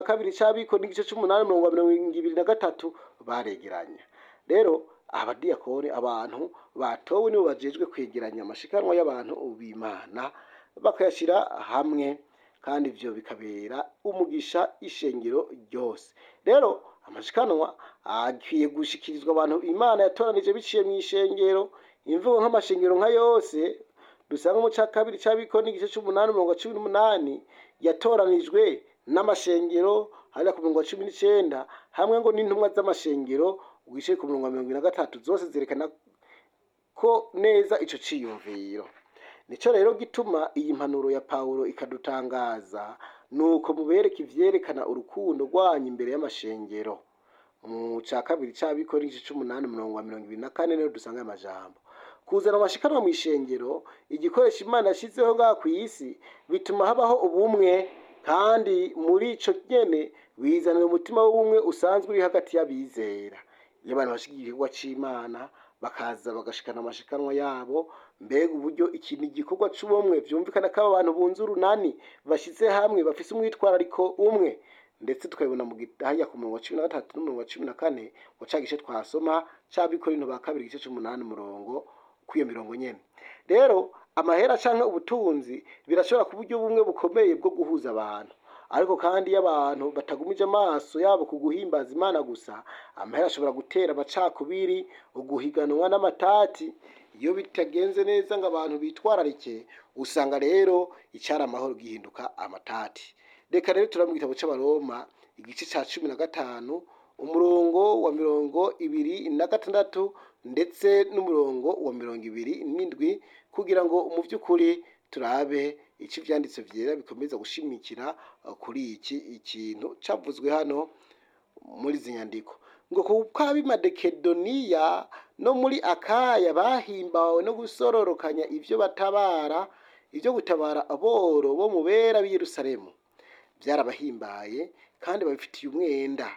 kabiri c'abiko n'igice c'umunani mirongo mirongo ibiri na gatatu baregeranya rero abadiyakoni abantu batowe nibo bajejwe kwegeranya amashikanwa y'abantu b'imana bakayashira hamwe kandi ivyo bikabera umugisha ishengero ryose rero amashikanwa akwiye gushikirizwa abantu imana yatoranije biciye mu ishengero imvugo nk'amashengero nka yose dusanga mu ca kabiri c'abiko n'igice c'umunani mirongo cumi n'umunani yatoranijwe n'amashengero hariya ku mirongo cumi n'icenda hamwe ngo n'intumwa z'amashengero wicaye ku murongo wa mirongo ine na gatatu zose zerekana ko neza ico ciyumviro nico rero gituma iyi mpanuro ya pawulo ikadutangaza nuko mubereka ivyerekana urukundo rwanyu imbere y'amashengero mu ca kabiri c'abiko n'igice c'umunani mirongo wa mirongo ibiri na kane rero dusanga aya majambo kuzana amashikanwa mu ishengero igikoresho imana yashyizeho ngaha ku isi bituma habaho ubumwe kandi muri ico nyene bizanira umutima w'ubumwe usanzwe uri hagati y'abizera iyo abantu bashigiye igikorwa c'imana bakaza bagashikana amashikanwa yabo mbega uburyo ikintu igikorwa c'ubumwe vyumvikana ko aba bantu bunze urunani bashize hamwe bafise umwitwarariko umwe ndetse tukabibona mu gitaya ku murongo wa cumi na gatatu n'umurongo wa cumi na kane ngo ca gice twasoma c'abikorinto ba kabiri igice c'umunani umurongo kw'iyo mirongo nyene rero amahera canke ubutunzi birashobora kuba uburyo bumwe bukomeye bwo guhuza abantu ariko kandi iyo abantu batagumije amaso yabo ku guhimbaza imana gusa amahera ashobora gutera amacakubiri uguhiganwa n'amatati iyo bitagenze neza ngo abantu bitwararike usanga rero icyari amahoro gihinduka amatati reka rero turaba mu gitabo c'abaroma igice ca cumi na gatanu umurongo wa mirongo ibiri na gatandatu ndetse n'umurongo wa mirongo ibiri n'indwi kugira ngo mu by'ukuri turabe icyo ibyanditse byera bikomeza gushimikira uh, kuri iki ikintu cyavuzwe hano muri izi nyandiko ngo kuko ab'i makedoniya no muri akaya bahimbawe no gusororokanya ibyo batabara ibyo gutabara aboro bo mu bera b'i yerusalemu byarabahimbaye kandi babifitiye umwenda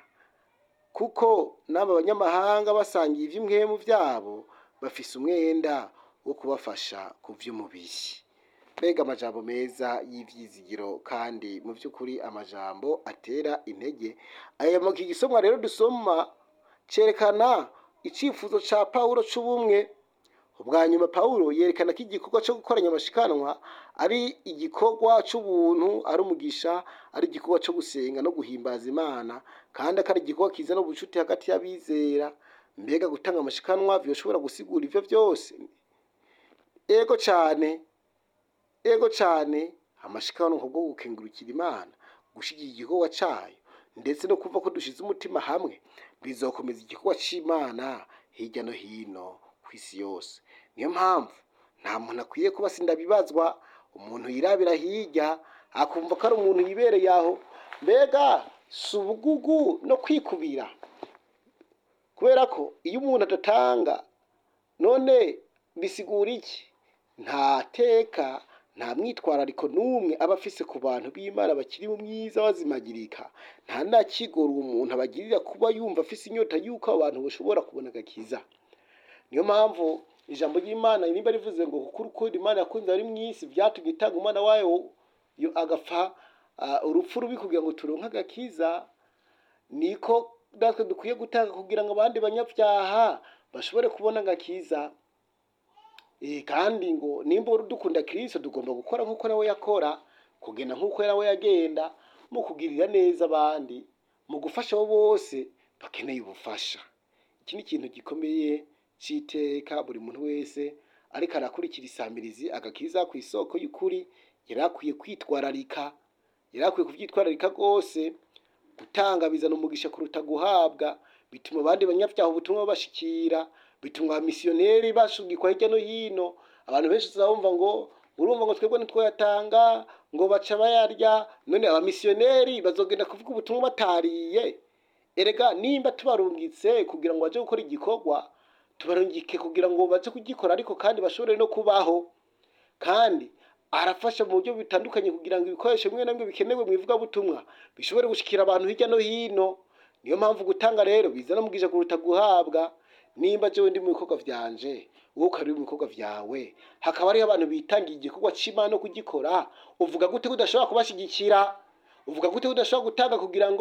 kuko n'aba banyamahanga basangiye iby'imwemu byabo bafise umwenda wo kubafasha ku by'umubiri mbega amajambo meza y'ivyizigiro kandi mu by'ukuri amajambo atera intege aya mu gisomwa rero dusoma cerekana icifuzo ca pawulo c'ubumwe ubwa nyuma pawulo yerekana ko igikorwa cyo gukoranya amashikanwa ari igikorwa c'ubuntu ari umugisha ari igikorwa cyo gusenga no guhimbaza imana kandi akari igikorwa kizana ubucuti hagati y'abizera mbega gutanga amashikanwa vyoshobora gusigura ivyo vyose ego cane ego cane amashikanwa bwo gukengurukira imana gushigira igikorwa cayo ndetse no kumva ko dushize umutima hamwe bizokomeza igikorwa c'imana hirya no hino ku isi yose niyo mpamvu nta muntu akwiye kuba sindabibazwa umuntu yirabira hirya akumva ko ari umuntu yibereye aho mbega si ubugugu no kwikubira kubera ko iyo umuntu adatanga none bisigura iki nta teka nta mwitwarariko n'umwe aba afise ku bantu b'imana bakiri mu mwiza bazimagirika nta nakigora uwo muntu abagirira kuba yumva afise inyota y'uko abo bantu bashobora kubona agakiza niyo mpamvu ijambo ry'imana nimba rivuze ngo kuko urukundo imana yakunze ari mu isi byatumye itanga umwana wayo yo agapfa ah, urupfu rubi kugira ngo turonke agakiza niko natwe dukwiye gutanga kugira ngo abandi banyabyaha bashobore kubona agakiza Eh, kandi ngo nimba dukunda kristo tugomba gukora nk'uko nawe yakora kugenda nk'uko nawe yagenda mu kugirira neza abandi mu gufasha abo bose bakeneye ubufasha iki ni ikintu gikomeye c'iteka buri muntu wese ariko arakurikira isamirizi agakiza ku isoko y'ukuri yari akwiye kwitwararika yari akwiye kuvyitwararika rwose gutanga bizana umugisha kuruta guhabwa bituma abandi banyabyaha ubutumwa babashikira bituma abamisiyoneri bashugikwa hirya no hino abantu benshi uzabumva ngo urumva ngo twebwe ntitwayatanga ngo baca bayarya none abamisiyoneri bazogenda kuvuga ubutumwa batariye erega nimba tubarungitse kugira ngo baje gukora igikorwa tubarungike kugira ngo baze kugikora ariko kandi bashobore no kubaho kandi arafasha mu buryo bitandukanye kugira ngo ibikoresho bimwe na bimwe bikenewe mu ivugabutumwa bishobore gushikira abantu hirya no hino niyo mpamvu gutanga rero bizana umugisha kuruta guhabwa nimba jewe ndi mu bikorwa vyanje wowe ukari mu bikorwa vyawe hakaba hariho abantu bitangiye igikorwa c'imana no kugikora uvuga gute ko udashobora kubashigikira uvuga gute ko udashobora gutanga kugira ngo